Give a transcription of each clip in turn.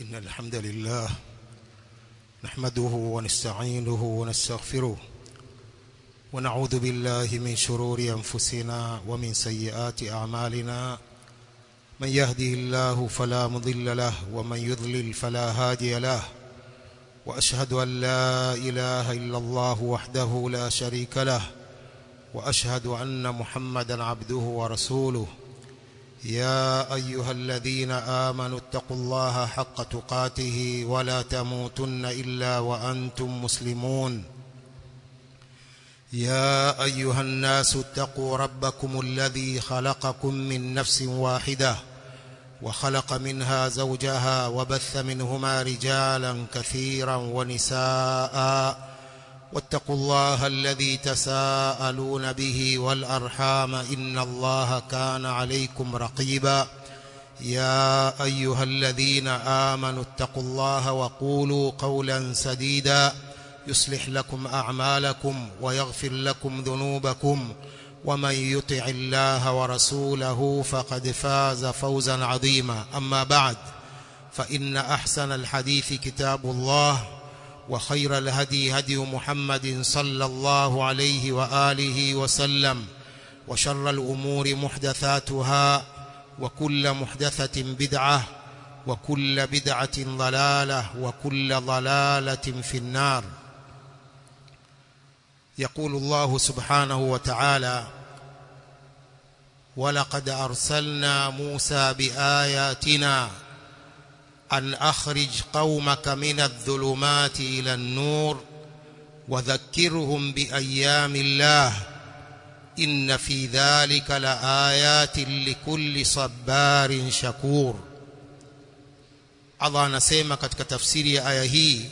إن الحمد لله نحمده ونستعينه ونستغفره ونعوذ بالله من شرور أنفسنا ومن سيئات أعمالنا من يهده الله فلا مضل له ومن يضلل فلا هادي له وأشهد أن لا إله إلا الله وحده لا شريك له وأشهد أن محمدا عبده ورسوله يا أيها الذين آمنوا اتقوا الله حق تقاته ولا تموتن إلا وأنتم مسلمون يا أيها الناس اتقوا ربكم الذي خلقكم من نفس واحدة وخلق منها زوجها وبث منهما رجالا كثيرا ونساء واتقوا الله الذي تساءلون به والأرحام إن الله كان عليكم رقيبا يا أيها الذين آمنوا اتقوا الله وقولوا قولا سديدا يصلح لكم أعمالكم ويغفر لكم ذنوبكم ومن يطع الله ورسوله فقد فاز فوزا عظيما أما بعد فإن أحسن الحديث كتاب الله وخير الهدي هدي محمد صلى الله عليه وآله وسلم وشر الأمور محدثاتها وكل محدثة بدعة وكل بدعة ضلالة وكل ضلالة في النار يقول الله سبحانه وتعالى ولقد أرسلنا موسى بآياتنا أن أخرج قومك من الظلمات إلى النور وذكرهم بأيام الله إن في ذلك لآيات لكل صبار شكور Allah anasema katika tafsiri ya aya hii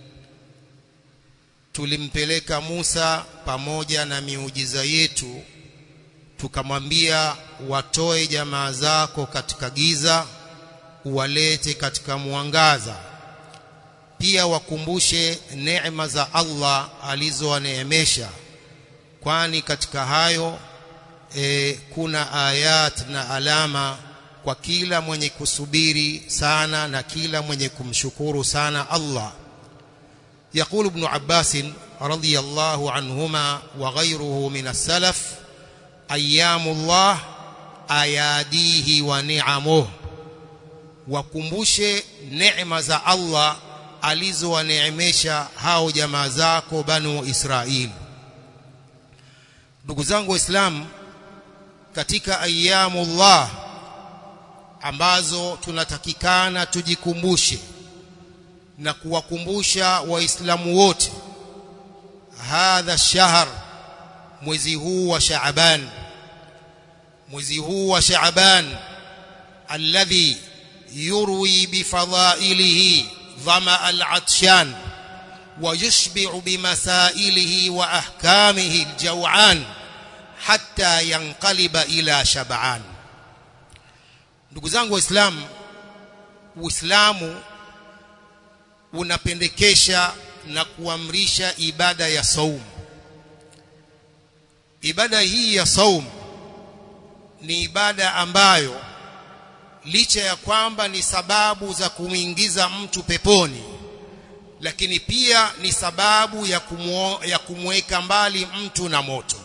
tulimpeleka Musa pamoja na miujiza yetu tukamwambia watoe jamaa zako katika giza uwalete katika mwangaza pia wakumbushe neema za Allah alizowaneemesha kwani katika hayo e, kuna ayat na alama kwa kila mwenye kusubiri sana na kila mwenye kumshukuru sana Allah يقول ابن عباس رضي الله عنهما وغيره من السلف أيام الله أياديه ونعمه wakumbushe neema za Allah alizowaneemesha hao jamaa zako banu Israili ndugu zangu waislamu katika ayyamullah ambazo tunatakikana tujikumbushe na kuwakumbusha waislamu wote hadha shahr mwezi huu wa Shaaban mwezi huu wa Shaaban alladhi يروي بفضائله ظمأ العطشان ويشبع بمسائله وأحكامه الجوعان حتى ينقلب إلى شبعان ndugu zangu waislamu uislamu unapendekesha na kuamrisha ibada ya saum ibada hii ya saum ni ibada ambayo licha ya kwamba ni sababu za kumwingiza mtu peponi lakini pia ni sababu ya kumuo, ya kumweka mbali mtu na moto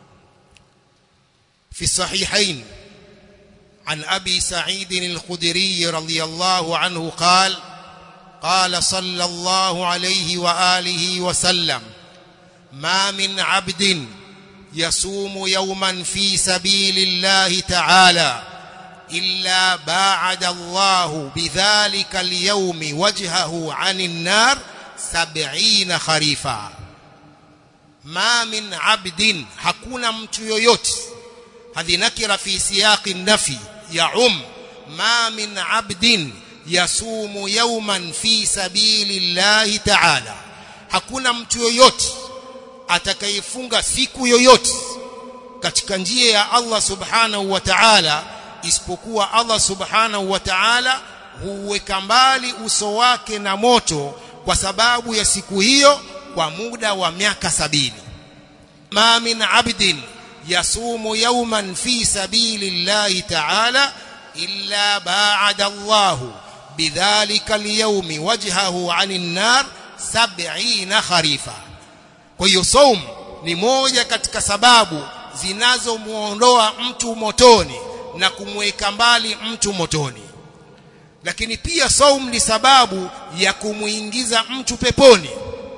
fi sahihain عن أبي سعيد الخدري رضي الله عنه قال قال صلى الله عليه وآله وسلم ما من عبد يصوم يوما في سبيل الله تعالى إلا باعد الله بذلك اليوم وجهه عن النار سبعين خريفا ما من عبد hakuna mtu yoyote hadhi nakira fi siyaqi nafi yaum ma min abdin yasumu yawman fi sabili llahi ta'ala hakuna mtu yoyote atakayefunga siku yoyote katika njia ya Allah subhanahu wa ta'ala isipokuwa Allah subhanahu wa ta'ala huweka mbali uso wake na moto kwa sababu ya siku hiyo kwa muda wa miaka sabini ma min abdin yasumu yawman fi sabili llahi ta'ala illa ba'ada Allahu bidhalika alyawmi wajhahu 'anil nar 70 kharifa kwa hiyo saum ni moja katika sababu zinazomuondoa mtu motoni na kumweka mbali mtu motoni lakini pia saum ni sababu ya kumuingiza mtu peponi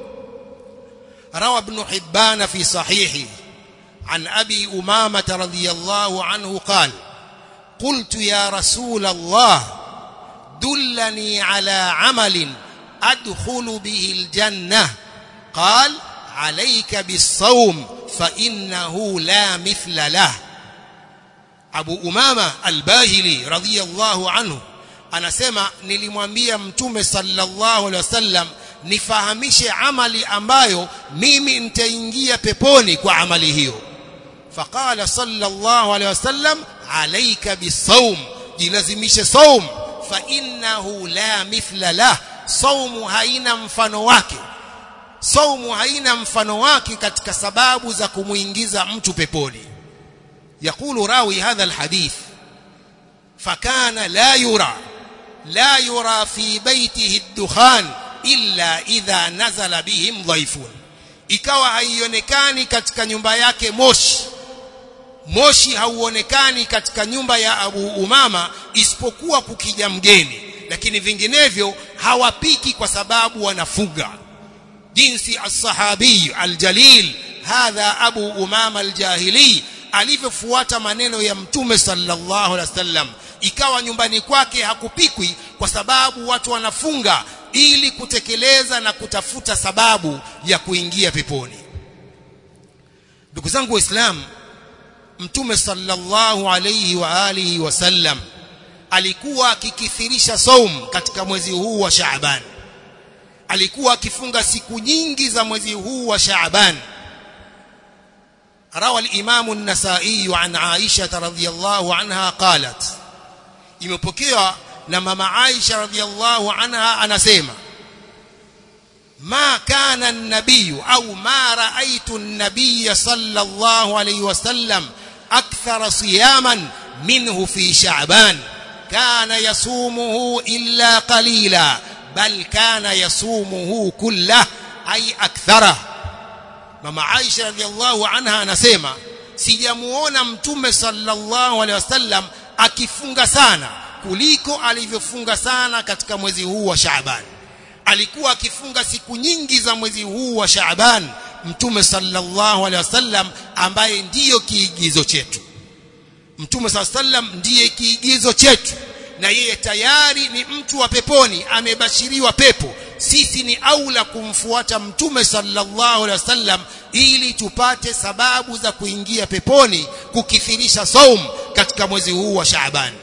روى ابن حبان في صحيحه عن أبي أمامة رضي الله عنه قال قلت يا رسول الله دلني على عمل أدخل به الجنة قال عليك بالصوم فإنه لا مثل له أبو أمامة الباهلي رضي الله عنه anasema nilimwambia mtume sallallahu alaihi wasallam nifahamishe amali ambayo mimi nitaingia peponi kwa amali hiyo faqala sallallahu alaihi wasallam alayka bisawm jilazimishe saum fa innahu la mithla lah saumu haina mfano wake saumu haina mfano wake katika sababu za kumuingiza mtu peponi يقول راوي هذا الحديث فكان لا يرى لا يرى في بيته الدخان illa idha nazala bihim dhaifun ikawa haionekani katika nyumba yake moshi moshi hauonekani katika nyumba ya Abu Umama isipokuwa kukija mgeni lakini vinginevyo hawapiki kwa sababu wanafuga jinsi as-sahabi al-jalil hadha Abu Umama al-jahili alivyofuata maneno ya mtume sallallahu alaihi wasallam ikawa nyumbani kwake hakupikwi kwa sababu watu wanafunga ili kutekeleza na kutafuta sababu ya kuingia peponi ndugu zangu waislamu mtume sallallahu alayhi wa alihi wasallam alikuwa akikithirisha saum katika mwezi huu wa Shaaban alikuwa akifunga siku nyingi za mwezi huu wa Shaaban روى الإمام النسائي عن عائشة رضي الله عنها قالت imepokewa na mama Aisha radhiallahu anha anasema ma kana an-nabiy au ma ra'aytu an-nabiy sallallahu alayhi wasallam akthara siyaman minhu fi sha'ban kana yasumuhu illa qalila bal kana yasumuhu kullah ay akthara mama Aisha radhiallahu anha anasema sijamuona mtume sallallahu alayhi wasallam akifunga sana kuliko alivyofunga sana katika mwezi huu wa Shaaban alikuwa akifunga siku nyingi za mwezi huu wa Shaaban mtume sallallahu alaihi wasallam ambaye ndiyo kiigizo chetu mtume sallallahu alaihi wasallam ndiye kiigizo chetu na yeye tayari ni mtu wa peponi amebashiriwa pepo sisi ni aula kumfuata mtume sallallahu alaihi wasallam ili tupate sababu za kuingia peponi kukithirisha saum katika mwezi huu wa Shaaban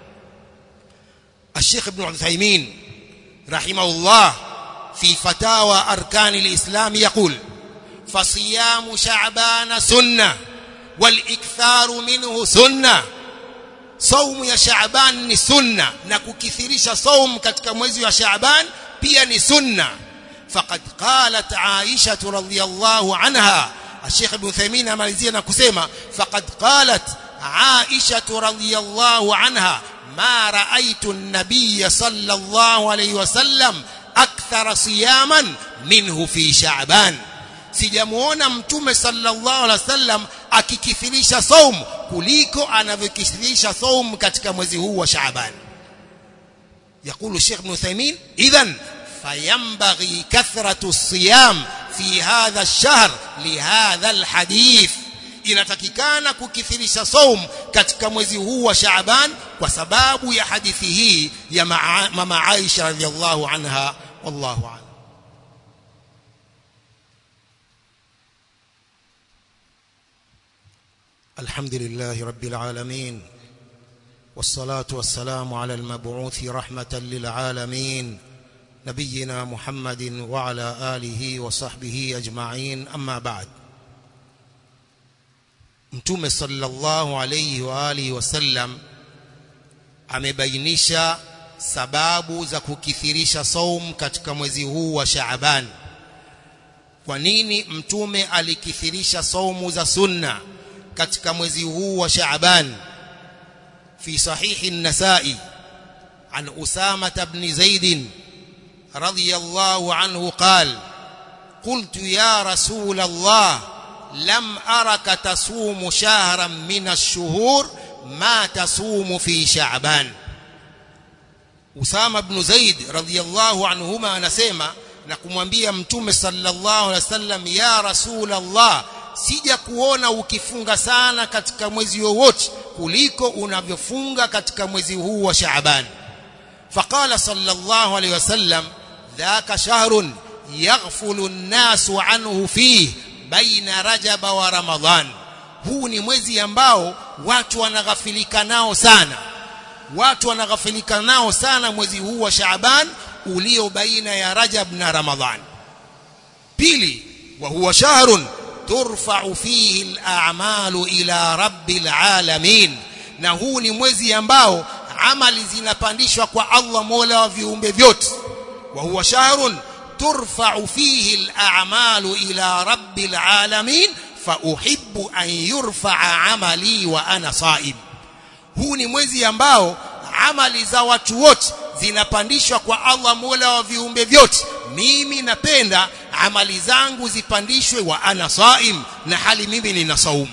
الشيخ ابن عثيمين رحمه الله في فتاوى أركان الإسلام يقول فصيام شعبان سنة والإكثار منه سنة صوم يا شعبان سنة نككثرش صوم katika mwezi wa Shaaban pia ni sunna faqad qalat Aisha radhiyallahu anha الشيخ ابن عثيمين amalizia na kusema faqad qalat Aisha radhiyallahu anha ما رأيت النبي صلى الله عليه وسلم أكثر صياما منه في شعبان sijamuona mtume sallallahu alaihi wasallam akikithirisha saum kuliko anavyokithirisha saum katika mwezi huu wa Shaaban يقول الشيخ ابن ثيمين اذا فينبغي كثرة الصيام في هذا الشهر لهذا الحديث inatakikana kukithirisha saum katika mwezi huu wa Shaaban kwa sababu ya hadithi hii ya mama Aisha radhiallahu anha wallahu a'lam الحمد لله رب العالمين والصلاة والسلام على المبعوث رحمة للعالمين نبينا محمد وعلى آله وصحبه أجمعين أما بعد Mtume sallallahu alayhi wa alihi wasallam amebainisha sababu za kukithirisha saum katika mwezi huu wa Shaaban. Kwa nini mtume alikithirisha saumu za sunna katika mwezi huu wa Shaaban? Fi sahihi an-Nasa'i عن أسامة بن زيد رضي الله عنه قال قلت يا رسول الله لم أرك تصوم شهرا من الشهور ما تصوم في شعبان Usama ibn Zaid radhiyallahu anhuma anasema na kumwambia mtume sallallahu alaihi wasallam ya rasulullah sija kuona ukifunga sana katika mwezi wowote kuliko unavyofunga katika mwezi huu wa Shaaban faqala sallallahu alaihi wasallam dhaka shahrun yaghfulu an-nasu anhu fihi baina rajaba wa ramadhan huu ni mwezi ambao watu wanaghafilika nao sana watu wanaghafilika nao sana mwezi huu wa Shaaban ulio baina ya Rajab na Ramadhan pili wa huwa shahrun turfa'u fihi al-a'malu ila rabbil alamin na huu ni mwezi ambao amali zinapandishwa kwa Allah Mola wa viumbe vyote wa huwa shahrun turfa'u fihi al-a'malu ila rabbil alamin fa uhibbu an yurfa'a amali wa ana sa'im huu ni mwezi ambao amali za watu wote zinapandishwa kwa Allah Mola wa viumbe vyote mimi napenda amali zangu zipandishwe wa ana saim na hali mimi nina saumu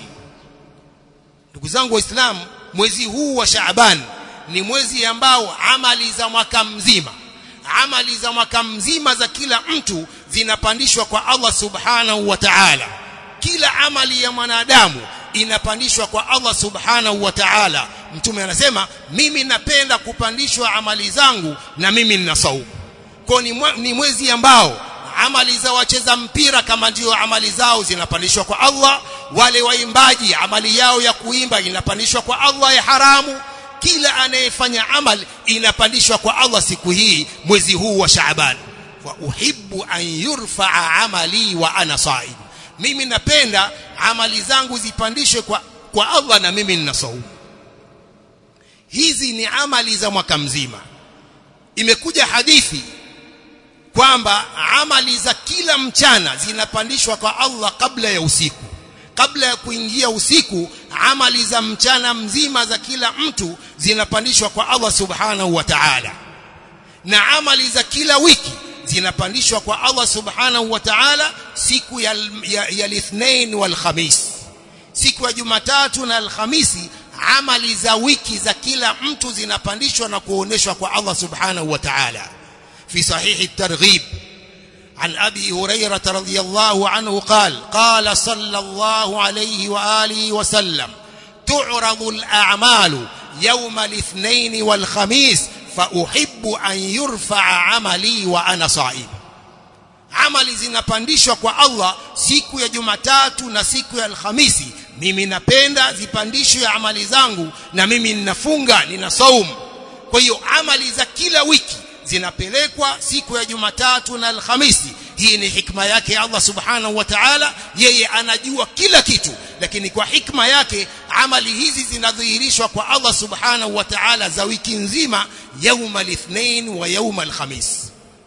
ndugu zangu waislamu mwezi huu wa Shaaban ni mwezi ambao amali za mwaka mzima amali za mwaka mzima za kila mtu zinapandishwa kwa Allah subhanahu wa ta'ala kila amali ya mwanadamu inapandishwa kwa Allah subhanahu wa ta'ala mtume anasema mimi napenda kupandishwa amali zangu na mimi nina saumu kwa ni, ni mwezi ambao amali za wacheza mpira kama ndio amali zao zinapandishwa kwa Allah wale waimbaji amali yao ya kuimba inapandishwa kwa Allah ya haramu kila anayefanya amali inapandishwa kwa Allah siku hii mwezi huu wa Shaaban wa uhibbu an yurfa'a amali wa ana sa'im mimi napenda amali zangu zipandishwe kwa kwa Allah na mimi nina saumu hizi ni amali za mwaka mzima imekuja hadithi kwamba amali za kila mchana zinapandishwa kwa Allah kabla ya usiku kabla ya kuingia usiku amali za mchana mzima za kila mtu zinapandishwa kwa Allah subhanahu wa ta'ala na amali za kila wiki zinapandishwa kwa Allah subhanahu wa ta'ala siku ya ya, ya lithnain wal khamis siku ya Jumatatu na Alhamisi amali za wiki za kila mtu zinapandishwa na kuoneshwa kwa Allah subhanahu wa ta'ala fi sahihi at-targhib عن أبي هريرة رضي الله عنه قال قال صلى الله عليه وآله وسلم تعرض الأعمال يوم الاثنين والخميس فأحب أن يرفع عملي وأنا صائم amali zinapandishwa kwa Allah siku ya Jumatatu na siku ya Alhamisi mimi napenda zipandishwe amali zangu na mimi ninafunga nina saumu kwa hiyo amali za kila wiki zinapelekwa siku ya Jumatatu na Alhamisi hii ni hikma yake Allah subhanahu wa ta'ala yeye anajua kila kitu lakini kwa hikma yake amali hizi zinadhihirishwa kwa Allah subhanahu wa ta'ala za wiki nzima yauma lithnain wa yauma alkhamis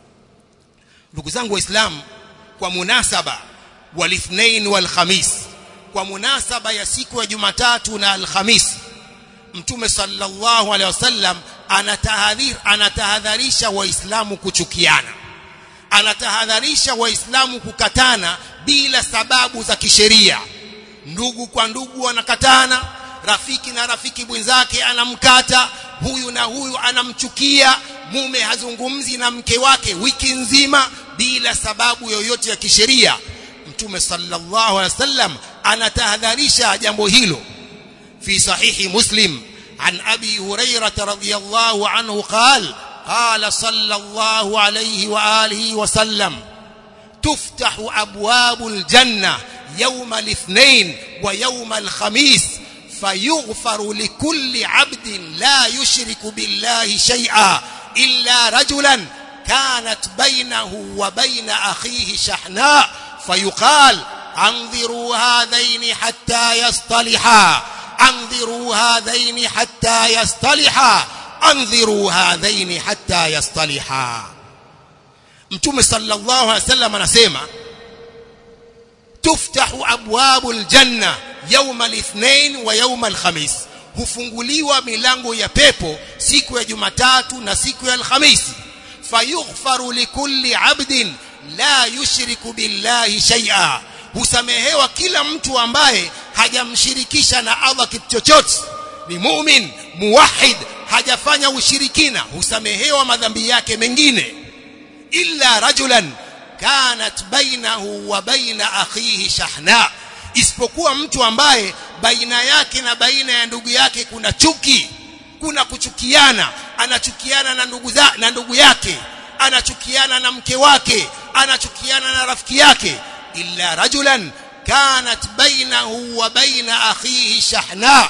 ndugu zangu waislamu kwa munasaba walithnain walkhamis kwa munasaba ya siku ya Jumatatu na Alhamisi Mtume sallallahu alaihi wasallam anatahadhir anatahadharisha waislamu kuchukiana anatahadharisha waislamu kukatana bila sababu za kisheria ndugu kwa ndugu wanakatana rafiki na rafiki mwenzake anamkata huyu na huyu anamchukia mume hazungumzi na mke wake wiki nzima bila sababu yoyote ya kisheria mtume sallallahu alaihi wasallam anatahadharisha jambo hilo fi sahihi muslim an abi hurairah radhiyallahu anhu qala قال صلى الله عليه واله وسلم تفتح ابواب الجنه يوم الاثنين ويوم الخميس فيغفر لكل عبد لا يشرك بالله شيئا الا رجلا كانت بينه وبين اخيه شحناء فيقال انظروا هذين حتى يصطلحا انظروا هذين حتى يصطلحا انظروا هذين حتى يصطلحا mtume sallallahu alaihi wasallam anasema tuftahu abwabul janna yawm al-ithnain wa yawm al-khamis hufunguliwa milango ya pepo siku ya Jumatatu na siku ya Alhamisi fayughfaru likulli abdin la yushriku billahi shay'a husamehewa kila mtu ambaye hajamshirikisha na Allah kitu chochote ni mu'min muwahhid hajafanya ushirikina husamehewa madhambi yake mengine illa rajulan kanat bainahu wa baina akhihi shahna isipokuwa mtu ambaye baina yake na baina ya ndugu yake kuna chuki kuna kuchukiana anachukiana na ndugu za, na ndugu yake anachukiana na mke wake anachukiana na rafiki yake illa rajulan kanat bainahu wa baina akhihi shahna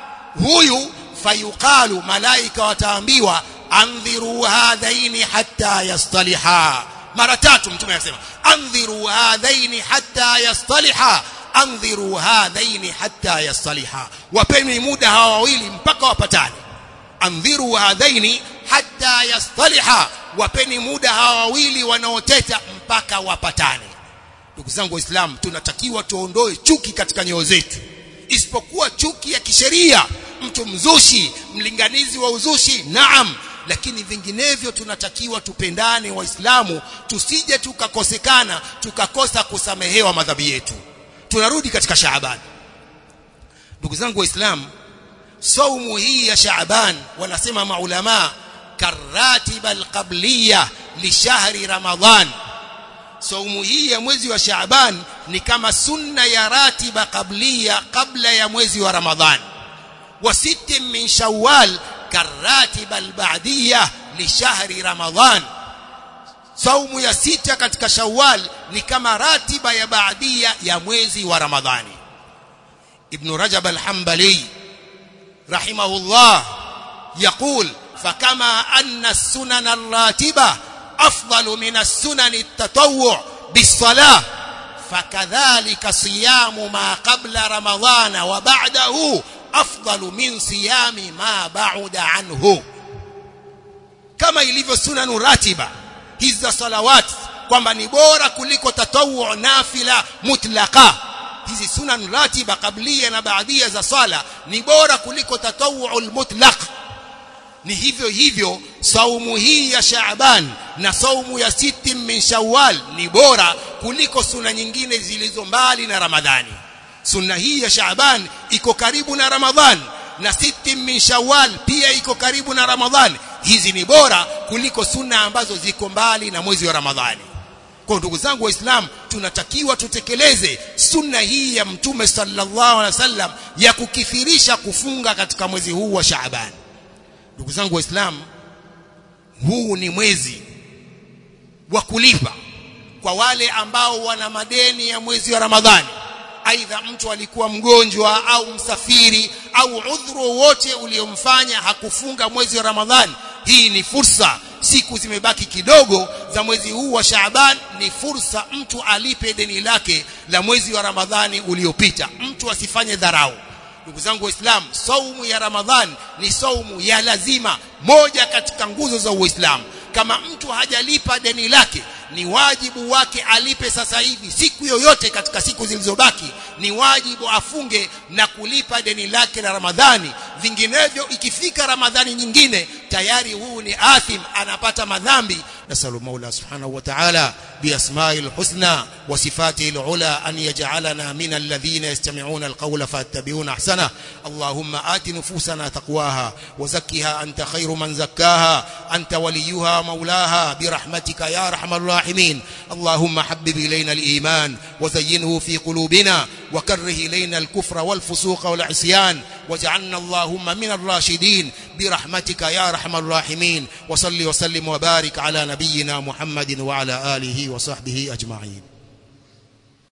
huyu fayuqalu malaika wataambiwa andhiru hadhaini hatta yastaliha mara tatu mtume anasema andhiru hadhaini hatta yastaliha andhiru hadhaini hatta yastaliha wapeni muda hawa wawili mpaka wapatane andhiru hadhaini hatta yastaliha wapeni muda hawa wawili wanaoteta mpaka wapatane ndugu zangu waislamu tunatakiwa tuondoe chuki katika nyoyo zetu isipokuwa chuki ya kisheria mtu mzushi mlinganizi wa uzushi naam lakini vinginevyo tunatakiwa tupendane waislamu tusije tukakosekana tukakosa kusamehewa madhambi yetu tunarudi katika Shaaban ndugu zangu waislamu saumu hii ya Shaaban wanasema maulama karatiba alqabliya lishahri ramadhan saumu hii ya mwezi wa Shaaban ni kama sunna ya ratiba qabliya kabla ya mwezi wa Ramadhan wa sittin min Shawwal karatiba alba'diyya lishahri Ramadhan saumu ya sita katika Shawwal ni kama ratiba ya baadia ya mwezi wa Ramadhani Ibn Rajab al-Hanbali rahimahullah يقول فكما أن السنن الراتبة أفضل من السنن التطوع بالصلاة فكذلك صيام ما قبل رمضان وبعده أفضل من صيام ما بعد عنه كما ilivyo sunanu ratiba hizi za salawat kwamba ni bora kuliko tatawu nafila mutlaqa hizi sunan ratiba kablia na baadia za sala ni bora kuliko tatawu mutlaq ni hivyo hivyo saumu hii ya Shaaban na saumu ya siti min Shawwal ni bora kuliko suna nyingine zilizo mbali na Ramadhani sunna hii ya Shaaban iko karibu na Ramadhan na siti min Shawwal pia iko karibu na Ramadhan hizi ni bora kuliko sunna ambazo ziko mbali na mwezi wa Ramadhani kwa ndugu zangu waislamu tunatakiwa tutekeleze sunna hii ya mtume sallallahu alaihi wasallam ya kukithirisha kufunga katika mwezi huu wa Shaaban ndugu zangu waislamu huu ni mwezi wa kulipa kwa wale ambao wana madeni ya mwezi wa Ramadhani aidha mtu alikuwa mgonjwa au msafiri au udhuru wote uliomfanya hakufunga mwezi wa Ramadhani hii ni fursa siku zimebaki kidogo za mwezi huu wa Shaaban ni fursa mtu alipe deni lake la mwezi wa Ramadhani uliopita mtu asifanye dharau ndugu zangu waislamu saumu ya Ramadhan ni saumu ya lazima moja katika nguzo za Uislamu kama mtu hajalipa deni lake ni wajibu wake alipe sasa hivi siku yoyote katika siku zilizobaki ni wajibu afunge na kulipa deni lake la Ramadhani vinginevyo ikifika Ramadhani nyingine tayari huu ni athim anapata madhambi nasalu maula subhanahu wa ta'ala بأسماء الحسنى وصفاته العلى أن يجعلنا من الذين يستمعون القول فاتبعون أحسنه اللهم آت نفوسنا تقواها وزكها أنت خير من زكاها أنت وليها مولاها برحمتك يا أرحم الراحمين اللهم حبب إلينا الإيمان وزينه في قلوبنا وكره إلينا الكفر والفسوق والعصيان واجعلنا اللهم من الراشدين برحمتك يا أرحم الراحمين وصل وسلم وبارك على نبينا محمد وعلى آله وصحبه أجمعين